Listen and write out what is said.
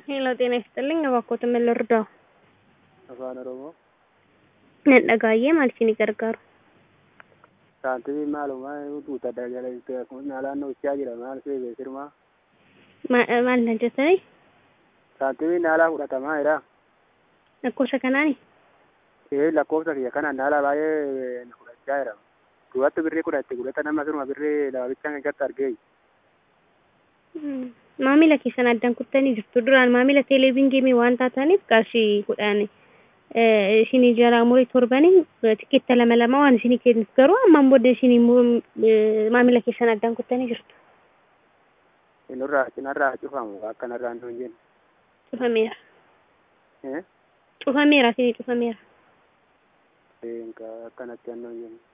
ሄሎ ጤና ይስጥልኝ እባክዎትን ምን ልርዳዎ? Afaan Oromoo Nan dhagaayyee maal isinii gargaaru? saantifiin maalumaa guutaa dagalateef naannoo gochaa jira maal seebee sirmaa Ma- Maal na jettanii? saantifiin naalaa fudhatamaa jira Lakkoofsa kanaani? ee lakkoofsa kiyya kana naala baay'ee na fudhachaa jira duratti birrii kudha itti godhata nama sirma birrii laabichaan irratti argee Hmm. Maamila keessan addaan kuttanii jirtu. Duraan maamila teeleviizyinii waan taataniif qarshii kudhaan eh, isinii jalaa murii torbanii tikeetta lama lama waan isinii kennuuf garuu ammaan booda isinii mu- eh, maamila keessan addaan kuttanii jirtu. inurraa cinarraa cufamu akkanarraa hin jennu Cufameera. ee Cufameera isinii cufameera. ee akkanatti annoo hin jennu